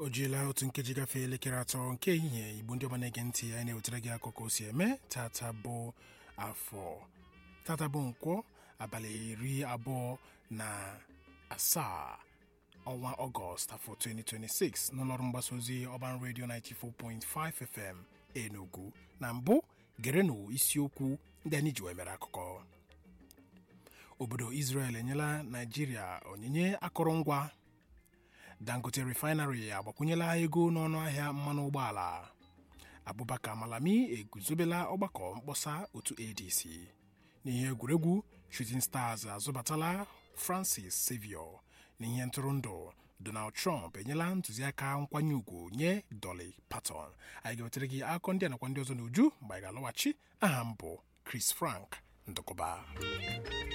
jiela otu nkeji gafee elekere atọ nke ehihie igbo ndị ọma na-ege ntị anyị na-ewetara gị akụkọ o si eme tata bụ afọ tata bụ nkwọ abalị iri abụọ na asaa ọnwa ọgọst afọ 2026 n'ụlọọrụ mgbasa ozi ọban redio 94.5 fm enugu na mbụ gerenụ isiokwu ndị anyị ji wee mere akụkọ obodo israel enyela naijiria onyinye akụrụngwa dangote refinery agbakwunyela ego n'ọnụ ahịa mmanụ ụgbọala abubakar malami eguzobela ọgbakọ mkpọsa otu adc n'ihe egwuregwu shooting stars azụbatala francis savior n'ihe ntụrụndụ donald trump enyela ntụziaka nkwanye ùgwù nye dolly parton anyị ga-wetara gị akụkọ ndị a nakwa ndị ọzọ n'uju mgbe anyị ga-alọghachi aha m bụ chris frank ndụkọba